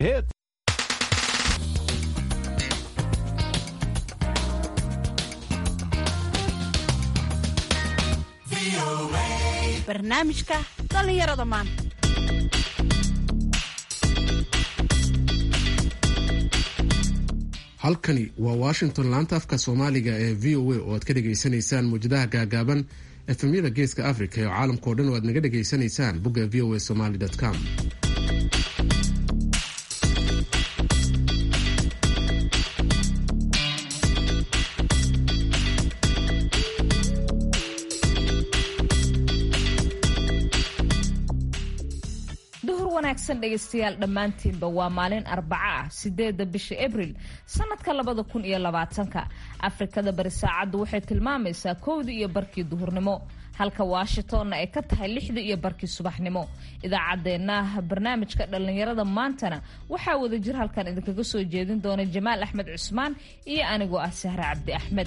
Hit. barnaamijka dhallinyarada maanta halkani waa washington laanta afka soomaaliga ee v o a oo aad ka dhegaysanaysaan muwjadaha gaagaaban efemyada geeska africa ee caalamkao dhan oo aad naga dhegaysanaysaan bogga v o a somaly com duhur wanaagsan dhegaystayaal dhammaantiinba waa maalin arbaco ah sideeda bisha abril sanadka labada kun iyo labaatanka afrikada bari saacaddu waxay tilmaamaysaa kowdii iyo barkii duhurnimo halka washingtonna ay ka tahay lixdii iyo barkii subaxnimo idaacaddeenna barnaamijka dhallinyarada maantana waxaa wada jir halkan idinkaga soo jeedin doona jamaal axmed cusmaan iyo anigoo ah sahre cabdi axmed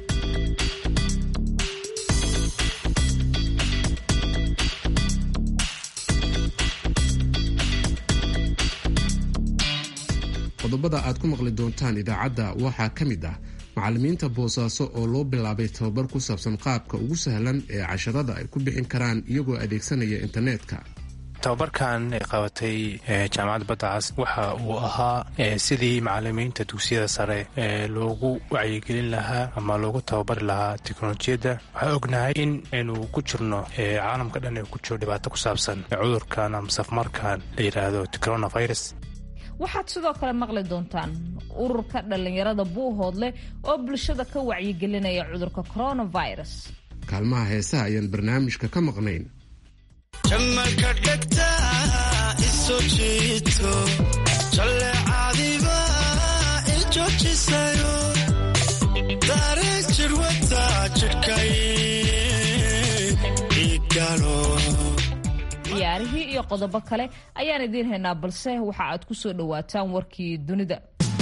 qodobada aad ku maqli doontaan idaacadda waxaa ka mid ah macallimiinta boosaaso oo loo bilaabay tababar ku saabsan qaabka ugu sahlan ee casharada ay ku bixin karaan iyagoo adeegsanaya internetka tababarkan ay qabatay jaamacadda badacas waxa uu ahaa sidii macalimiinta dugsiyada sare loogu wacyigelin lahaa ama loogu tababari lahaa teknolojiyadda waxaa ognahay in aynu ku jirno caalamka dhan ay ku jiro dhibaato ku saabsan cudurkan ama safmarkan la yidhaahdo coronavirus waxaad sidoo kale maqli doontaan ururka dhallinyarada buuhoodleh oo bulshada ka wacyigelinaya cudurka coronavirus kaalmaha heesaha ayaan barnaamijka ka maqnayn jamalka dhegta iso jiito jalleecadiba i joojisayo dareen jirwata jidhkay igalo ciyaarihii iyo qodobo kale ayaan idiin haynaa balse waxa aad ku soo dhowaataan warkii dunida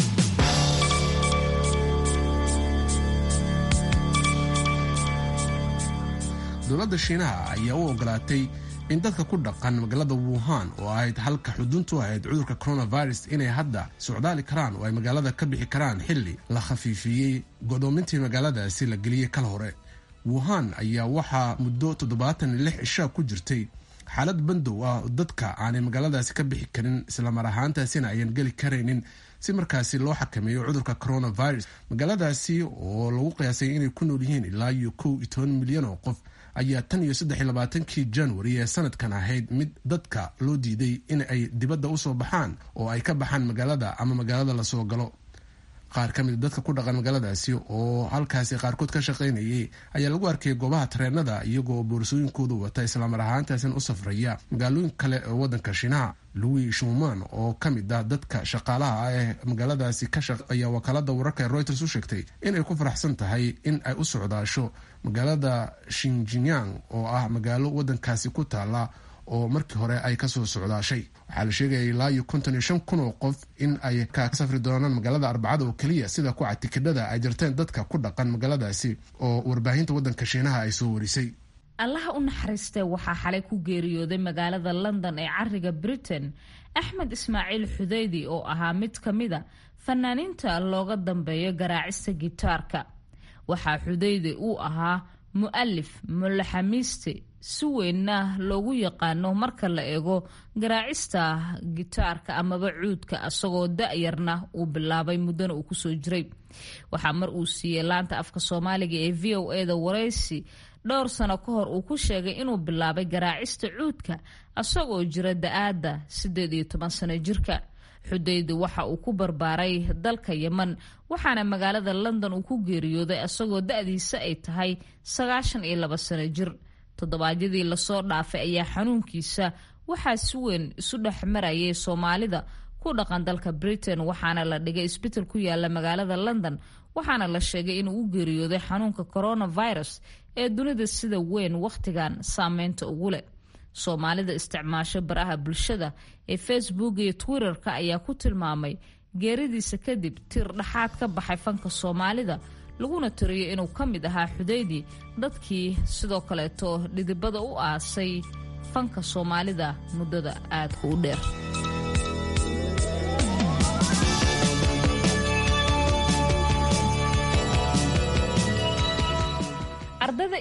dowladda shiinaha ayaa u ogolaatay in dadka ku dhaqan magaalada wuhan oo ahayd halka xuduntu ahayd cudurka coronavirus inay hadda socdaali karaan oo ay magaalada ka bixi karaan xilli la khafiifiyey godoomintii magaaladaasi la geliyey kal hore wuhan ayaa waxaa muddo toddobaatan iyo lix cishaa ku jirtay xaalad bandow ah dadka aanay magaaladaasi ka bixi karin islamar ahaantaasina ayan geli karaynin si markaasi loo xakameeyo cudurka coronavirus magaaladaasi oo lagu qiyaasay inay ku nool yihiin ilaa iyo kow iyo toban milyan oo qof ayaa tan iyo saddex iyo labaatankii january ee sanadkan ahayd mid dadka loo diiday in ay dibadda usoo baxaan oo ay ka baxaan magaalada ama magaalada lasoo galo qaar ka mid dadka ku dhaqan magaaladaasi oo halkaasi qaarkood ka shaqaynayay ayaa lagu arkayay goobaha tareenada iyagoo boorsooyinkoodu wata islamar ahaantaasin u safraya magaalooyin kale ee wadanka shiinaha louis shuman oo ka mid ah dadka shaqaalaha ah ee magaaladaasi ka shaqeeya wakaalada wararka ee reuters u sheegtay inay ku faraxsan tahay in ay u socdaasho magaalada shinjinyang oo ah magaalo wadankaasi ku taala oo markii hore ay kasoo socdaashay waxaa la sheegaya ilaa iyo konton iyo shan kun oo qof in ay ka safri doonaan magaalada arbacada oo keliya sida kuca tikidhada ay jirteen dadka ku dhaqan magaaladaasi oo warbaahinta wadanka shiinaha ay soo warisay allaha u naxariistee waxaa xalay ku geeriyooday magaalada london ee cariga britain axmed ismaaciil xudeydi oo ahaa mid ka mida fanaaniinta looga dambeeyo garaacista gitaarka waxaa xudeydi uu ahaa mu-alif mulaxamiiste si weynna loogu yaqaano marka la eego garaacista gitaarka amaba cuudka isagoo da-yarna uu bilaabay muddana uu kusoo jiray waxaa mar uu siiyey laanta afka soomaaliga ee v o e da waraysi dhowr sano ka hor uu ku sheegay inuu bilaabay garaacista cuudka isagoo jira da-aadda siddeed iyo toban sano jirka xudeydi waxa uu ku barbaaray dalka yeman waxaana magaalada london uu ku geeriyooday isagoo da-diisa ay tahay sagaashan iyo laba sano jir toddobaadyadii lasoo dhaafay ayaa xanuunkiisa waxaa si weyn isu dhex marayay soomaalida ku dhaqan dalka britain waxaana la dhigay isbital ku yaala magaalada london waxaana la sheegay inuu u geeriyooday xanuunka coronavirus ee dunida sida weyn wakhtigan saameynta ugu leh soomaalida isticmaasho baraha bulshada ee facebook iyo twitter-ka ayaa ku tilmaamay geeridiisa kadib tir dhaxaad ka baxay fanka soomaalida laguna tiriyo inuu ka mid ahaa xudeydi dadkii sidoo kaleeto dhidibada u aasay fanka soomaalida muddada aadka u dheer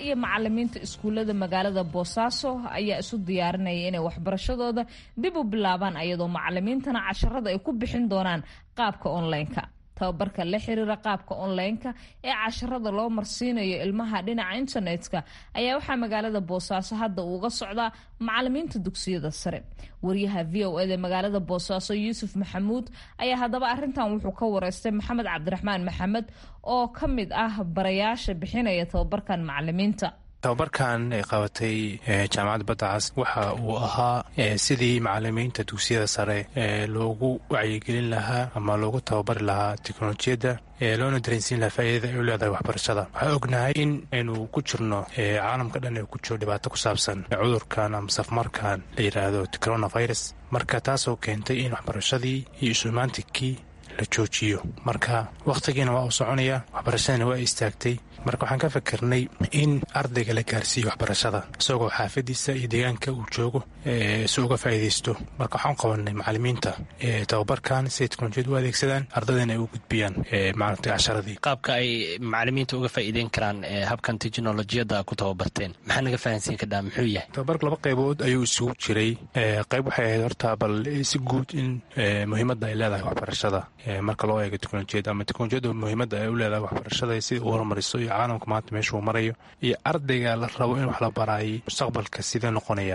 iyo macalimiinta iskuullada magaalada boosaaso ayaa isu diyaarinaya inay waxbarashadooda dib u bilaabaan ayadoo macalimiintana casharada ay ku bixin doonaan qaabka online-ka tababarka la xiriira qaabka online-ka ee casharada loo marsiinayo ilmaha dhinaca internetka ayaa waxaa magaalada boosaaso hadda uuga socdaa macalimiinta dugsiyada sare wariyaha v o eda magaalada boosaaso yuusuf maxamuud ayaa haddaba arintan wuxuu ka wareystay maxamed cabdiraxmaan maxamed oo ka mid ah barayaasha bixinaya tababarkan macalimiinta tababarkan ay qabatay jaamacadda badda cas waxa uu ahaa sidii macalimiinta dugsiyada sare loogu wacyigelin lahaa ama loogu tababari lahaa teknolojiyadda loona dareensiin lahaa faa'iidada ay u leedahay waxbarashada waxaa ognahay in aynu ku jirno caalamka dhan ee ku jiro dhibaato ku saabsan cudurkan ama safmarkan la yidhaahdo coronavirus marka taasoo keentay in waxbarashadii iyo isumaantikii la joojiyo marka wakhtigiina waa uu soconaya waxbarashadina waa istaagtay marka waxaan ka fikirnay in ardayga la gaarsiiyo waxbarashada isagoo xaafadiisa iyo deegaanka uu joogo si uga faa'iidaysto marka waxaan qabanay macalimiinta tababarkan siay teknolojiyad u adeegsadaan ardadana ay u gudbiyaan maaragtay casharadii qaabka ay macalimiinta uga faa'iideyn karaan habkan teknolojiyadda ku tababarteen maxaa naga fahansiin kadhaa muxuu yahay tababarka laba qaybood ayuu isugu jiray qayb waxay ahayd horta bal si guud in muhiimadda ay leedahay waxbarashada marka loo eego teknolojiyadda ama teknolojiyadda muhiimadda ay u leedahay waxbarashada sida u horumariso iyo caalamka maanta meeshuu marayo iyo ardayga la rabo in wax la baraayay mustaqbalka sidee noqonaya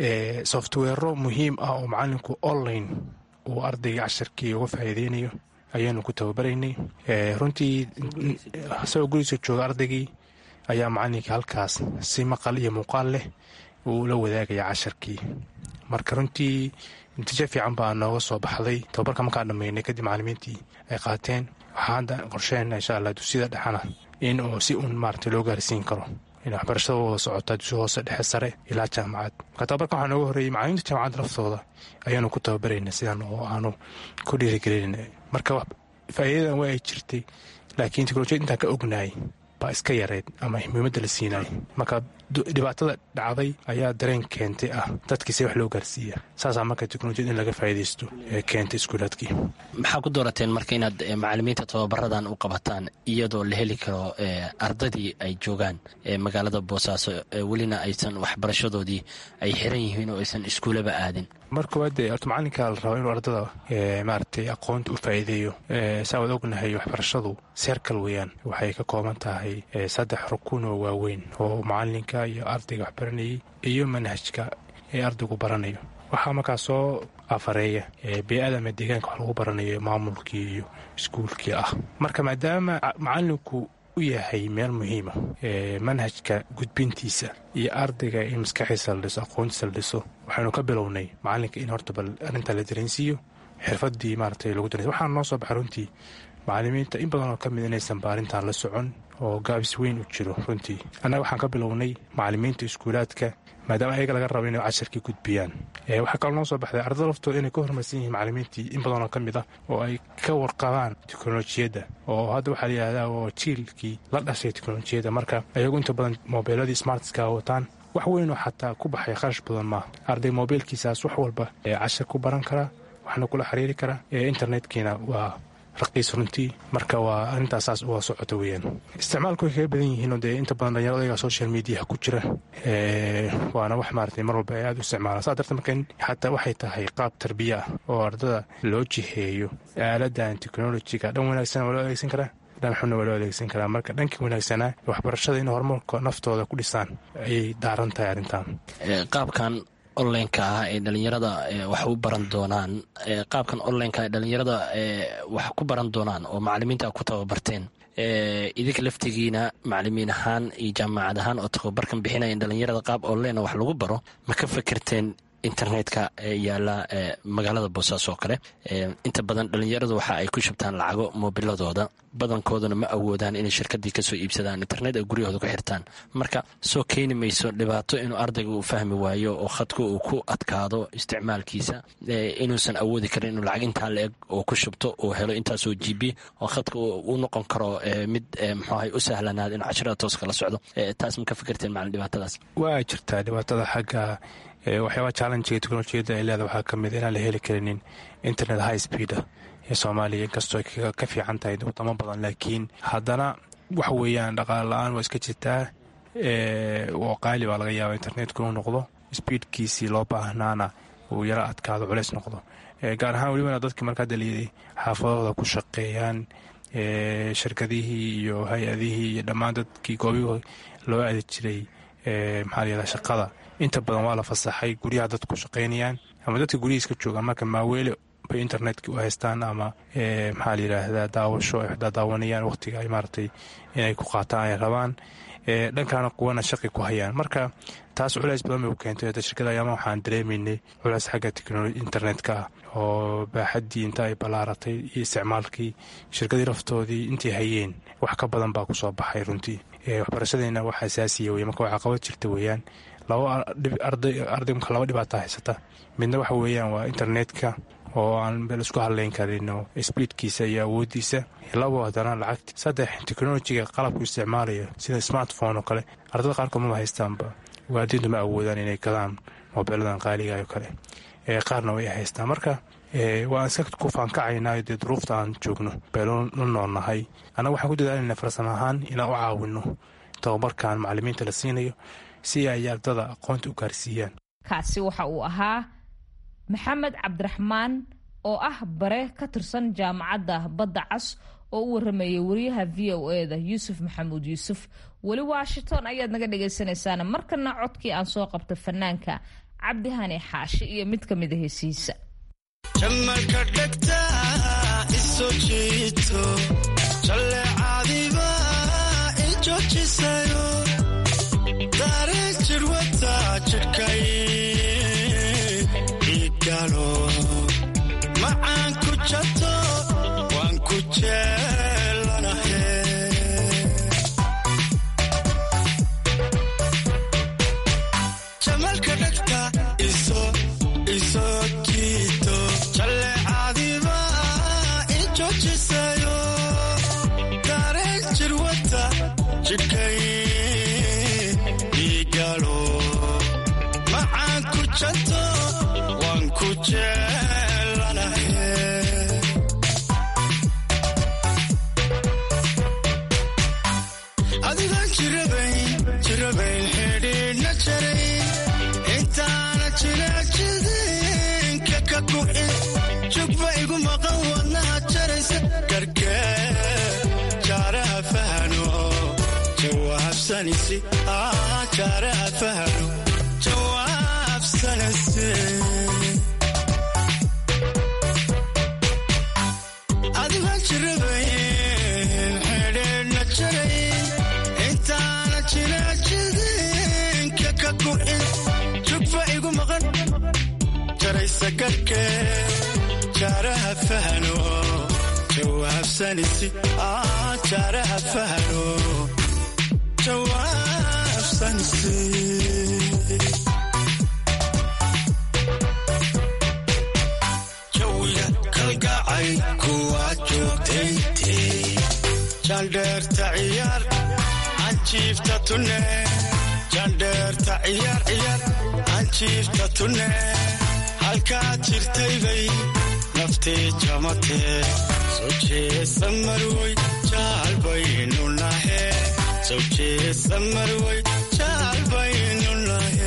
softwero muhiim ah oo macalinku online uu ardayga casharkii uga faa'iideynayo ayaanu ku tababaraynay runtii isagoo gurigiisa jooga ardaygii ayaa macalinkii halkaas si maqal iyo muuqaal leh uu la wadaagaya casharkii marka runtii natiijo fiican baa nooga soo baxday tababarka markaan dhammaynay kadib macalimiintii ay qaateen waxaa hadda qorsheen insha allah dugsiyada dhexana in uu si uun maarata loo gaarsiin karo in waxbarashada wada socotaa dugsi hoose dhexe sare ilaa jaamacad marka tababarka waxaa nooga horreeyey macalimiinta jaamacadda laftooda ayaanu ku tababarayna sidaan oo aanu ku dhiirigelin marka faa'iidadan waa ay jirtay laakiin teknolojiyad intaan ka ognahay baa iska yareyd ama muhiimadda la siinay marka dhibaatada dhacday ayaa dareen keentay ah dadkiise wax loo gaarsiiya saasaa marka teknolojiyad in laga faa'iidaysto ee keentay iskuulaadkii maxaa ku doorateen marka inaad macalimiinta tababaradan u qabataan iyadoo la heli karo ardadii ay joogaan magaalada boosaaso welina aysan waxbarashadoodii ay xiran yihiin oo aysan iskuulaba aadin mar koowaad dee horta macalinka la rabo inuu ardada maaragtay aqoonta u faa'iideeyo saa waad ognahay waxbarashadu seerkal weeyaan waxay ka kooban tahay saddex rukun oo waaweyn oo macalinka iyo ardayga wax baranayay iyo manhajka ee ardaygu baranayo waxaa markaa soo afareeya bee-ada ama deegaanka wax lagu baranayo maamulkii iyo iskuulkii ah marka maadaama macalinku u yahay meel muhiima manhajka gudbintiisa iyo ardayga in maskaxiisa la dhiso aqoontiisa la dhiso waxaynu ka bilownay macalinka in horta bal arrintaa la dareensiiyo xirfadii maaragtay lagu dareens waxaana noo soo baxay runtii macalimiinta in badanoo ka mid inaysan baarintan la socon oo gaabis weyn u jiro runtii annaga waxaan ka bilownay macalimiinta iskuulaadka maadaama ayaga laga rabo inay casharkii gudbiyaan waxaa kaloo noo soo baxday ardada laftooda inay ka hormarsan yihiin macalimiintii in badanoo ka mid ah oo ay ka warqabaan teknolojiyadda oo hadda waxaa layihahdaa oo jiilkii la dhashay teknolojiyadda marka ayagu inta badan mobiiladii smartska wataan wax weynoo xataa ku baxay kharash badan maaha arday mobiilkiisaas wax walba cashar ku baran karaa waxna kula xiriiri karaa internetkiina waa raqiis runtii marka waa arrintaas saas uga socota weeyaan isticmaalku way kaga badan yihiinoo dee inta badan dhalinyarada ayagaa social mediaha ku jira waana wax maaratay mar walba ay aada u isticmaalaan saa darteed marka xataa waxay tahay qaab tarbiya ah oo ardada loo jiheeyo aaladan technolojiga dhan wanaagsan waa loo adeegsan karaa dhan xunna waa loo adeegsan karaa marka dhankii wanaagsanaa waxbarashada in horumarka naftooda ku dhisaan ayay daaran tahay arrintan qaabkan onlineka ah ee dhalinyarada wax u baran doonaan qaabkan onlineka ee dhalinyarada wax ku baran doonaan oo macalimiinta ku tababarteen idinka laftigiina macalimiin ahaan iyo jaamacad ahaan oo tababarkan bixinaya in dhalinyarada qaab online wax lagu baro ma ka fekerteen internetka yaala magaalada boosaaso oo kale inta badan dhalinyaradu waxa ay ku shubtaan lacago moobiladooda badankooduna ma awoodaan inay shirkadii kasoo iibsadaan internet ay guryahooda ku xirtaan marka soo keeni mayso dhibaato inuu ardayga uu fahmi waayo oo khadku uu ku adkaado isticmaalkiisa inuusan awoodi karin inuu lacag intaa la eg oo ku shubto uu helo intaasoo g b oo khadka uu noqon karo mid mxuahay u sahlanaada inuu cashirada tooska la socdo taas ma ka fikirteen macalin dhibaatadaas waa jirtaa dhibaatada xagga waxyaabaa challenjiga teknolojiyadda ay leeda waxaa ka mid inaan la heli karinin internet high speeda ee soomaaliya inkastoo ka fiican tahay wadamo badan laakiin haddana wax weeyaan dhaqaale la-aan waa iska jirtaa oo qaali baa laga yaaba internetka uu noqdo speedkiisii loo baahnaana uu yaro adkaado culeys noqdo gaar ahaan welibana dadkii markaa daliyaday xaafadooda ku shaqeeyaan shirkadihii iyo hay-adihii iyo dhammaan dadkii goobihii loo aadi jiray maxaa layihahda shaqada inta badan waa la fasaxay guryaha dadku ku shaqaynayaan ama dadka guryihiis ka joogaan marka maaweele bay internetka u haystaan ama maxaa la yidhaahdaa daawasho ay waxdaa daawanayaan waqtiga ay maaragtay inay ku qaataan ay rabaan dhankaana kuwana shaqi ku hayaan marka taas culays badan bay u keentay hadda shirkada ayaama waxaan dareemaynay culays xagga teknoloji internetka ah oo baaxaddii inta ay ballaaratay iyo isticmaalkii shirkadii laftoodii intay hayeen wax ka badan baa kusoo baxay runtii waxbarashadeena wax asaasiya wey marka waxaa qabad jirta weeyaan laba arday marka laba dhibaata haysata midna waxa weeyaan waa internetka oo aan meel isku hadlayn karino sbiidkiisa iyo awooddiisa labo haddana lacagti saddex teknolojiga qalabku isticmaalayo sida smartphone oo kale ardada qaarkood maba haystaanba waalidiintu ma awoodaan inay gadaan moobeeladan qaaliga oo kale qaarna way haystaan marka waan iska ku faankacaynaa dee duruufta aan joogno baynu la noolnahay annaga waxaan ku dadaalayna farsamo ahaan inaan u caawino tababarkan macalimiinta la siinayo si ay ardada aqoonta u gaarsiiyaan kaasi waxa uu ahaa maxamed cabdiraxmaan oo ah bare ka tirsan jaamacadda badda cas oo u waramayay wariyaha v o e da yuusuf maxamuud yuusuf weli washington ayaad naga dhagaysanaysaan markana codkii aan soo qabta fanaanka cabdihani xaashi iyo mid ka mida heesihiisa jamalka dhegta isoo jiito jalleecadiba ijoojisayo daareen jirwata jidhkay igalo macaan ku jato waan ku jeelanahe jamalka dhegta isoo jiito jalleecadiba ijoojisayo daareen jirwata jidhkay igalo macaan ku jato waan ku jeelanahe adigaan jirabayn jirabayn xidhiidhna jarayn intaana jilaajidinka ka ku'in jugba igu maqan wadnaha jaraysa garkee jaaraha fahano jawaabsanisi jaaraha fahano jawaabsanisi adigaan jirabayn xidhiidhna jarayn intaana jilaajidinka ka ku'in jugba igu maqan jaraysa garkee jaaraha fahano jawaabsanisi jaaraha fahano jawaabsanisi jawiga kalgacay kuwaa joogtayntii jandheerta ciyaar anjiifta tunne jandheerta ciyaar ciyaar anjiifta tunne halkaa jirtaybay naftii jamatee soo jeesa marwoy jaalbaynu nahe soo jeesa marwoy jaalbaynu nahe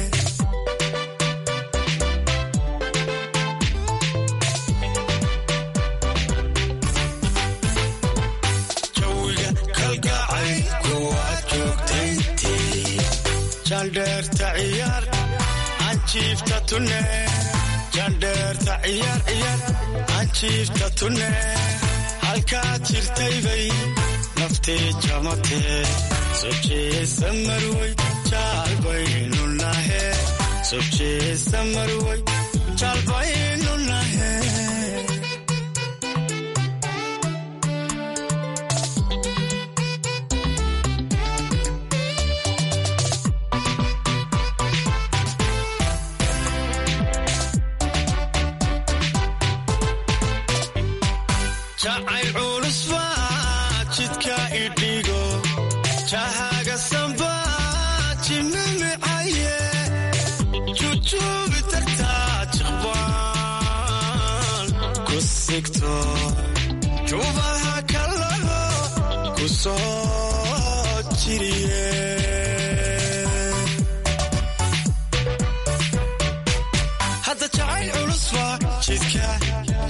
jawiga kalgacay kuwaad joogtayntii jandheerta ciyaar anjiifta tunne jandheerta ciyaar ciyaar anjiifta tunne halkaa jirtaybay naftii jamatee soo jeesa marwoy jaalbaynu nahe soo jeesa marwoy jaalbaynu nahe jacayl culus baa jidka idhigo jahaga samba jimimicaye jujuubi tagtaa jiqbaan ku sigto jubaha kalaho ku soo jiriye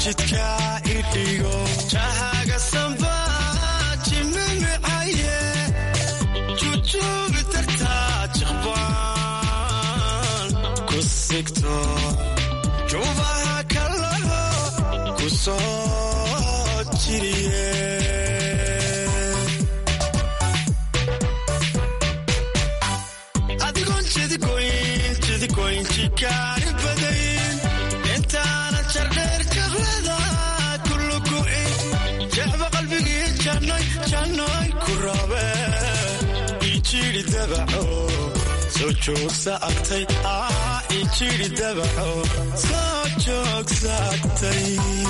jidka idhigo jahaga samba jimimicaye jujuubi dartaa jiqbaan ku sigto juubaha kalaho ku soo jiriye adigoon jidigoyn jidigoyn jikaari badayn intaana jardheer jaqlada kulugu'in jecba qalbigii jannoy jannoy ku rabe ijiri dabaco soo joogsa agtay ah ijiri dabaco soo joogsa agtay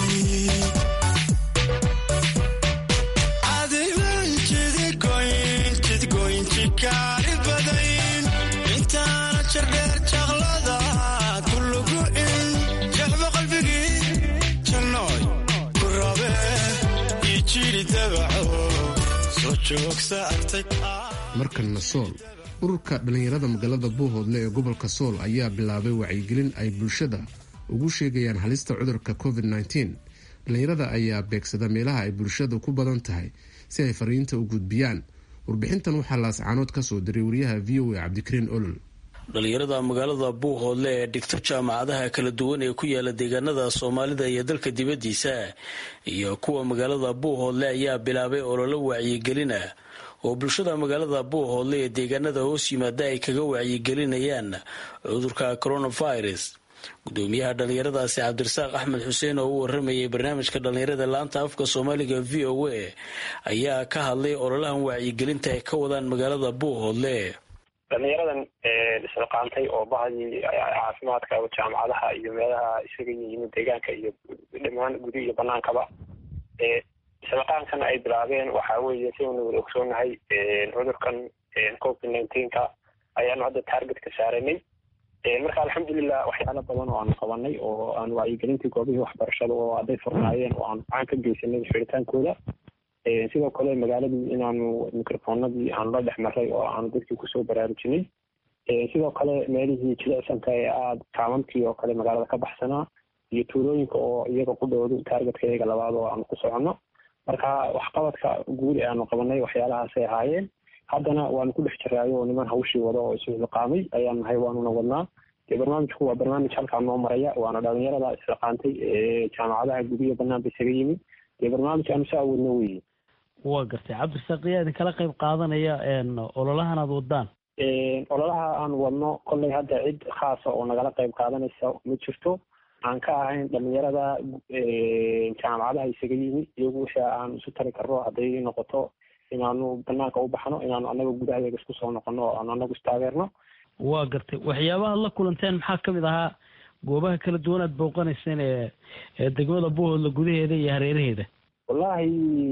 adigoon jidigoyn jidigoyn jikaari badayn intaana jardheer jaqlada kulugu'in jecba qalbigii jannoy ku rabe ijiri dabaco soo joogsa agtay markanna sool ururka dhallinyarada magaalada buuhoodle ee gobolka sool ayaa bilaabay wacyigelin ay bulshada ugu sheegayaan halista cudurka covid -19 dhallinyarada ayaa beegsada meelaha ay bulshada ku badan tahay si ay fariinta u gudbiyaan warbixintan waxaa laascaanood ka soo diray wariyaha v o a cabdikariin olol dhalinyarada magaalada buuhoodle ee dhigta jaamacadaha kala duwan ee ku yaala deegaanada soomaalida iyo dalka dibaddiisa iyo kuwa magaalada buuhoodle ayaa bilaabay ololo wacyigelina oo bulshada magaalada buuhoodle ee deegaanada hoos yimaada ay kaga wacyigelinayaan cudurka coronavirus gudoomiyaha dhalinyaradaasi cabdirasaaq axmed xuseen oo u waramayay barnaamijka dhalinyarada laanta afka soomaaliga v o a ayaa ka hadlay ololahan wacyigelinta ay ka wadaan magaalada buuhoodle dhalinyaradan isliqaantay oo bahadii caafimaadka jaamacadaha iyo meelaha isaga yihiin deegaanka iyo dhamaan gudi iyo banaankaba isliqaankan ay bilaabeen waxa weeye sidaynu wada ogsoonahay cudurkan covid nineteenka ayaanu hadda targetka saaranay marka alxamdulilah waxyaalo badan oo aanu qabanay oo aan wacyigelintii goobihii waxbarashada oo hadday furnaayeen oo aanu gacan ka geysanay xiritaankooda sidoo kale magaaladii inaanu microfonadii aanu la dhex maray oo aanu dadkii kusoo baraarujinay sidoo kale meelihii jilicsanka ee aada kaamamkii oo kale magaalada ka baxsanaa iyo tuulooyinka oo iyaga ku dhowdu taargetka iyaga labaad oo aanu ku soconno marka waxqabadka guud ee aanu qabanay waxyaalahaasay ahaayeen haddana waanu ku dhex jiraayo oo niman hawshii wada oo isu hilqaamay ayaan nahay waanuna wadnaa dee barnaamijku waa barnaamij halkaa noo maraya waana dhalinyarada isliqaantay ee jaamacadaha gudiya banaanba isaga yimi dee barnaamij aanu saa wadno weeye waa gartay cabdirasaaq yaa idinkala qayb qaadanaya ololahan aad wadaan ololaha aan wadno kolley hadda cid khaasa oo nagala qayb qaadanaysa ma jirto aan ka ahayn dhalinyarada jaamacadaha isaga yimi iyagu wixii aan isu tari karno hadday noqoto inaanu banaanka u baxno inaanu anaga gudahayaga isku soo noqono oo aanu anagu istaageerno waa gartay waxyaabaha la kulanteen maxaa kamid ahaa goobaha kala duwan aad booqanayseen ee ee degmada buuhoodla gudaheeda iyo hareeraheeda wallahi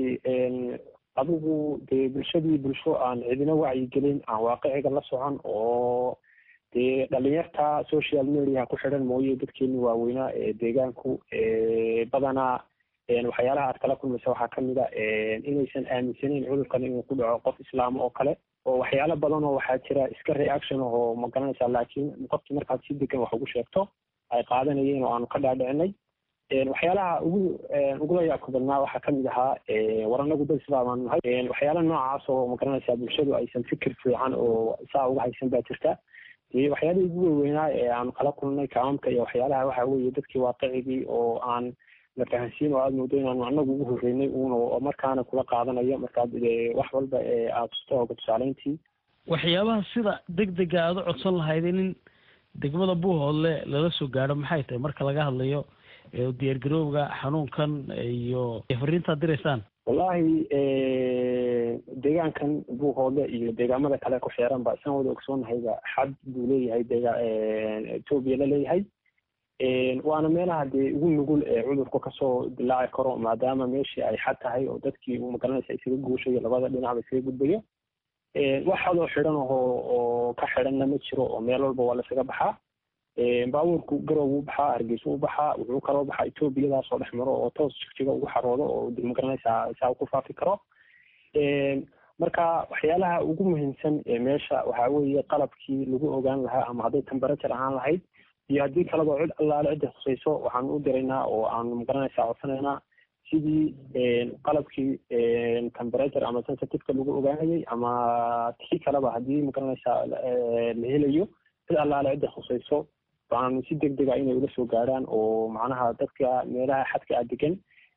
adigu dee bulshadii bulsho aan cidina wacyigelin aan waaqiciga la socon oo dee dhalinyarta social mediaha ku xidhan mooye dadkeeni waaweynaa ee deegaanku badanaa waxyaalaha aad kala kulmaysa waxaa kamid a inaysan aaminsaneyn cudurkan inuu ku dhaco qof islaam oo kale oo waxyaalo badan oo waxaa jira iska reaction oo ma garanaysaa laakiin qofkii markaad si degan wax ugu sheegto ay qaadanayeen oo aanu ka dhaadhicinay waxyaalaha ugu ugula yaabka badnaa waxaa kamid ahaa war anagu dad islaamaan nahay waxyaala noocaas oo ma garanaysaa bulshadu aysan fikir fiican oo saa uga haysan baa jirta dee waxyaalihii ugu weyweynaa ee aanu kala kulnay kaamamka iyo waxyaalaha waxa weeye dadkii waaqicigii oo aan la fahansiin oo aada moodo inaanu anagu ugu horreynay uun oo markaana kula qaadanayo markaad wax walba ee aada tusto oga tusaaleyntii waxyaabaha sida deg dega aada u codsan lahaydeen in degmada buuhoodle lala soo gaadho maxay tahay marka laga hadlayo diyaargarowga xanuunkan iyo fariintaad diraysaan wallahi deegaankan buuhoodle iyo deegaamada kale ku xeeran ba isaan wada ogsoonnahayba xad buu leeyahay deega etoobiya la leeyahay waana meelaha dee ugu nugul ee cudurku kasoo dilaaci karo maadaama meeshii ay xad tahay oo dadkii magaranaysa isaga guushayo labada dhinacba isaga gudbayo wax hadoo xidhan ahoo oo ka xidhanna ma jiro oo meel walba waa lasaga baxaa baabuurku garow u baxaa hargeysa u baxaa wuxuu kaloo baxaa etoobiyadaasoo dhex maro oo toos jigjiga ugu xaroodo oo magaranaysaa saa ku faafi karo marka waxyaalaha ugu muhiimsan ee meesha waxaa weeye qalabkii lagu ogaan lahaa ama hadday temberature ahaan lahayd iyo haddii kaleba cid allaale cidda khusayso waxaan u diraynaa oo aan magaranaysaa codsanaynaa sidii qalabkii temperature ama sensitiveka lagu ogaanayay ama tii kaleba haddii magaranaysaa la helayo cid allaale cidda khusayso waxaan si deg dega inay ula soo gaaraan oo macnaha dadka meelaha xadka a degan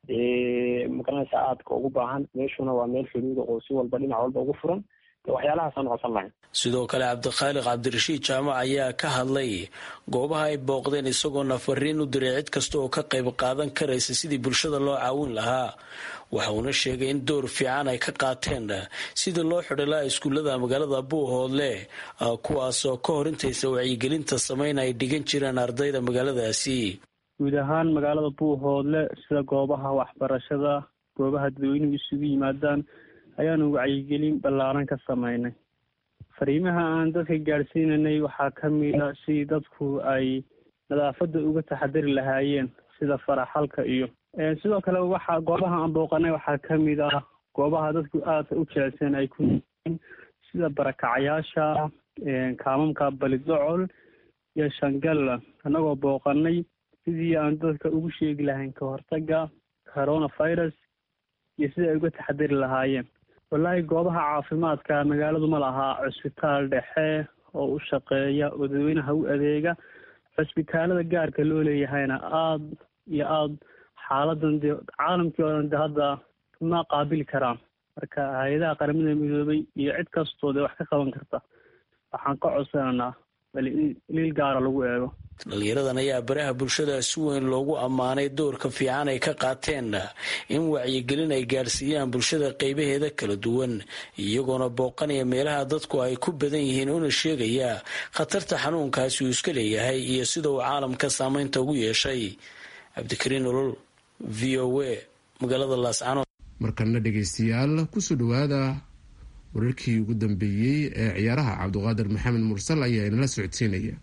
magaranaysaa aadka ugu baahan meeshuna waa meel xuduuda oo si walba dhinac walba ugu furan waxyaalahaasaan codsan lahayn sidoo kale cabdikhaalid cabdirashiid jaamac ayaa ka hadlay goobaha ay booqdeen isagoona fariin u diray cid kasta oo ka qayb qaadan karaysa sidii bulshada loo caawin lahaa waxa uuna sheegay in door fiican ay ka qaateen sidii loo xidhi lahaa iskuullada magaalada buuhoodle kuwaasoo ka hor intaysa wacyigelinta samayn ay dhigan jireen ardayda magaaladaasi guud ahaan magaalada buuhoodle sida goobaha waxbarashada goobaha dadweynuhu isugu yimaadaan ayaanu wacyigelin ballaaran ka sameynay fariimaha aan dadka gaadhsiinanay waxaa ka mid a si dadku ay nadaafadda uga taxadari lahaayeen sida faraxalka iyo sidoo kale waxa goobaha aan booqanay waxaa ka mid ah goobaha dadku aadka u jecelsan ay ku yihiin sida barakacayaasha kaamamka balidocol iyo shangalla annagoo booqanay sidii aan dadka ugu sheegi lahayn ka hortaga coronavirus iyo sidai ay uga taxadari lahaayeen wallaahi goobaha caafimaadka magaaladu ma lahaa cusbitaal dhexe oo u shaqeeya oo dadweynaha u adeega cusbitaalada gaarka loo leeyahayna aada iyo aada xaaladan dee caalamkii oo dhan de hadda ma qaabili karaan marka hay-adaha qaramada midoobay iyo cid kastoo dee wax ka qaban karta waxaan ka codsananaa bal in liil gaara lagu eego dhalinyaradan ayaa baraha bulshada si weyn loogu ammaanay doorka fiican ay ka qaateen in wacyigelin ay gaadhsiiyaan bulshada qeybaheeda kala duwan iyagoona booqanaya meelaha dadku ay ku badan yihiin una sheegaya khatarta xanuunkaasi uu iska leeyahay iyo sida uu caalamka saameynta ugu yeeshay cabdikariin olol v o a magaalada laascanood markana dhegaystayaal kusoo dhawaada wararkii ugu dambeeyey ee ciyaaraha cabdiqaadir maxamed mursal ayaa inala socodsiinaya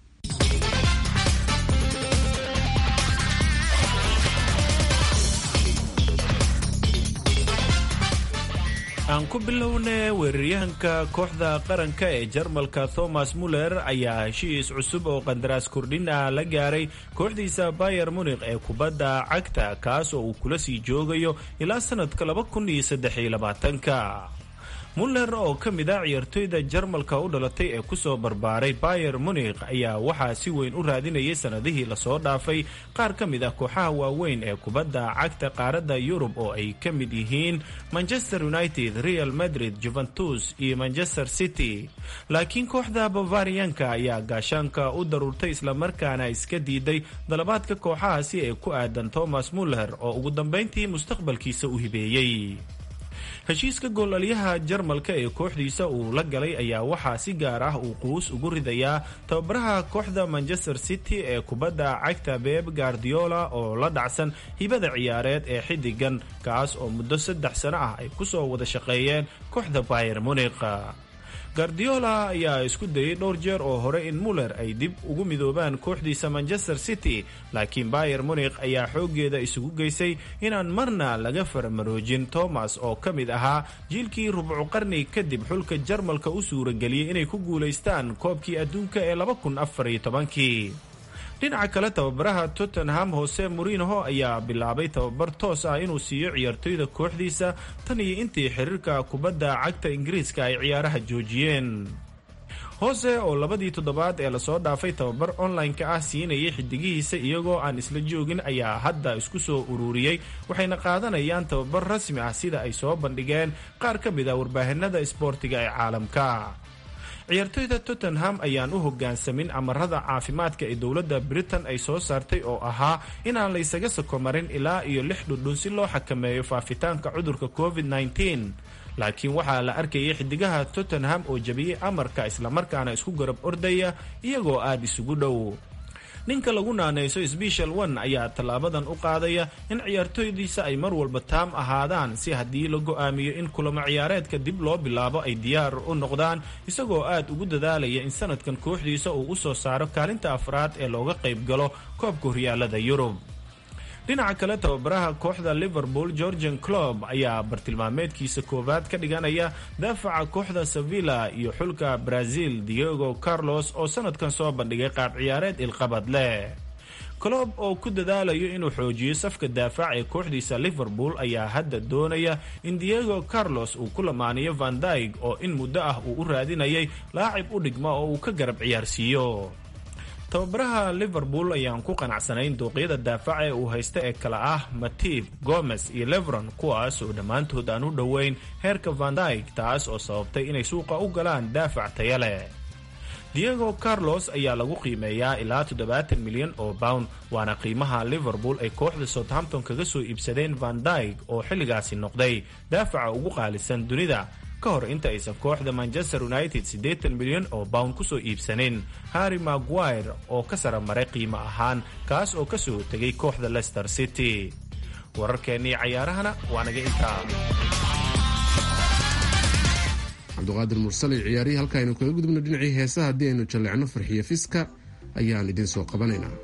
aan ku bilownay weeraryahanka kooxda qaranka ee jarmalka thomas muller ayaa heshiis cusub oo qandaraas kordhin ah la gaaray kooxdiisa bayer munikh ee kubadda cagta kaas oo uu kula sii joogayo ilaa sanadka ka muller oo ka mid ah ciyaartoyda jarmalka u dhalatay ee kusoo barbaaray bayer munikh ayaa waxaa si weyn u raadinayay sanadihii lasoo dhaafay qaar ka mid ah kooxaha waaweyn ee kubadda cagta qaaradda yurub oo ay ka mid yihiin manchester united real madrid juventus iyo manchester city laakiin kooxda bavariyanka ayaa gaashaanka u daruurtay islamarkaana iska diiday dalabaadka kooxahaasi ee ku aadan thomas muller oo ugu dambayntii mustaqbalkiisa u hibeeyey heshiiska goolalyaha jarmalka ee kooxdiisa uu la galay ayaa waxaa si gaar ah uu quus ugu ridayaa tababaraha kooxda manchester city ee kubadda cagta beb guardiola oo la dhacsan hibada ciyaareed ee xiddigan kaas oo muddo saddex sano ah ay kusoo wada shaqeeyeen kooxda bayer munikh guardiola ayaa isku dayay dhowr jeer oo hore in muller ay dib ugu midoobaan kooxdiisa manchester city laakiin bayer munikh ayaa xooggeeda isugu geysay inaan marna laga farmaroojin thomas oo ka mid ahaa jiilkii rubcu qarni kadib xulka jarmalka u suurageliyey inay ku guulaystaan koobkii adduunka ee kii dhinaca kale tababaraha tottenham hose mourinho ayaa bilaabay tababar toos ah inuu siiyo ciyaartoyda kooxdiisa tan iyo intii xiriirka kubadda cagta ingiriiska ay ciyaaraha joojiyeen hoose oo labadii toddobaad ee lasoo dhaafay tababar online-ka ah siinayay xidigihiisa iyagoo aan isla joogin ayaa hadda isku soo ururiyey waxayna qaadanayaan tababar rasmi ah sida ay soo bandhigeen qaar ka mid ah warbaahinada isboortiga ee caalamka ciyaartoyda tottenham ayaan u hogaansamin amarada caafimaadka ee dowladda britain ay soo saartay oo ahaa inaan laysaga sakomarin ilaa iyo lix dhudhun si loo xakameeyo faafitaanka cudurka covid -19 laakiin waxaa la arkayay xidigaha tottenham oo jabiyey amarka islamarkaana isku garab ordaya iyagoo aada isugu dhow ninka lagu naanayso sbeshal one ayaa tallaabadan u qaadaya in ciyaartoydiisa ay mar walba taam ahaadaan si haddii la go'aamiyo in kulamo ciyaareedka dib loo bilaabo ay diyaar u noqdaan isagoo aad ugu dadaalaya in sanadkan kooxdiisa uu u soo saaro kaalinta afraad ee looga qayb galo koobka horyaalada yurub dhinaca kale tababaraha kooxda liverpool georgian clob ayaa bartilmaameedkiisa koowaad ka dhiganaya daafaca kooxda sevilla iyo xulka brazil diego carlos oo sanadkan soo bandhigay qaab ciyaareed ilqabad leh clob oo ku dadaalayo inuu xoojiyo safka daafac ee kooxdiisa liverpool ayaa hadda doonaya in diego carlos uu ku lamaaniyo van dyg oo in muddo ah uu u raadinayay laacib u dhigma oo uu ka garab ciyaarsiiyo tababaraha liverpool ayaan ku qanacsanayn dooqyada daafaca ee uu haysta ee kale ah matib gomes iyo levron kuwaas oo dhammaantood aan u dhoweyn heerka van dyg taas oo sababtay inay suuqa u galaan daafac taya leh diego carlos ayaa lagu qiimeeyaa ilaa toddobaatan milyan oo pound waana qiimaha liverpool ay kooxda southampton kaga soo iibsadeen van dyg oo xilligaasi noqday daafaca ugu qaalisan dunida ka hor inta aysan kooxda manchester united siddeetan milyan oo pound kusoo iibsanin harry maguire oo ka sara maray qiimo ahaan kaas oo kasoo tegay kooxda leicester city wararkeennii cayaarahana waa naga intaa cabduqaadir mursale ciyaarihii halka aynu kaga gudubno dhinacii heesaha haddii aynu jalleecno farxiyo fiska ayaan idiin soo qabanaynaa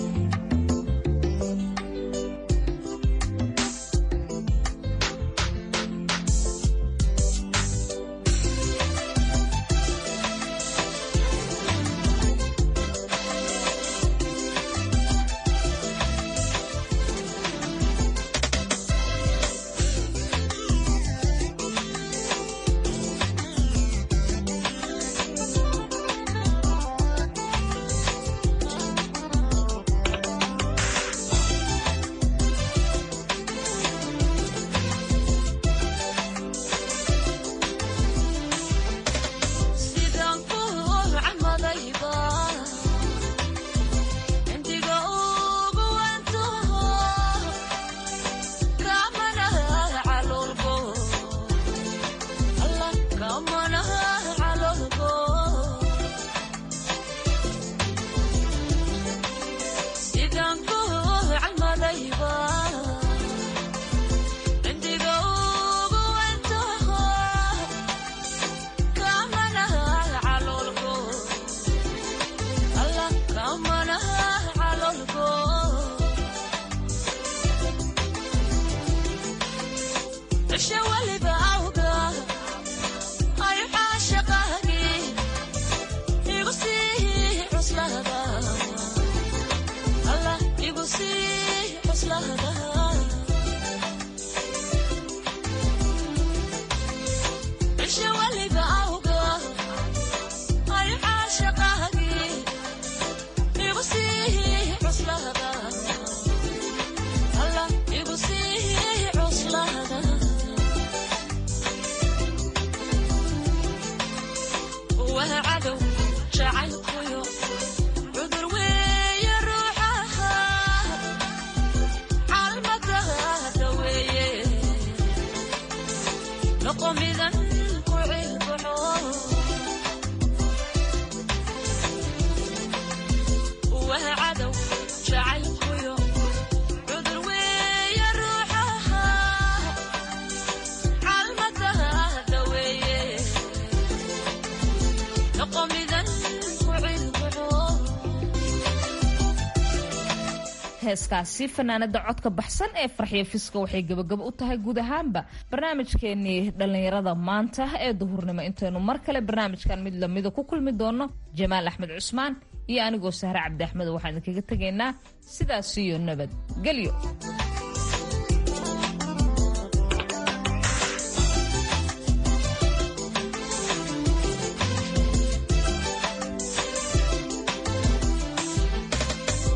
heeskaasi fanaanada codka baxsan ee farxiyo fiska waxay gabagabo u tahay guud ahaanba barnaamijkeenii dhallinyarada maanta ee duhurnimo intaynu mar kale barnaamijkan mid lamida ku kulmi doono jamaal axmed cusmaan iyo anigoo sahre cabdi axmed waxaan idinkaga tegaynaa sidaas iyo nabad gelyo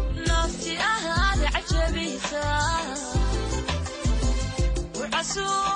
so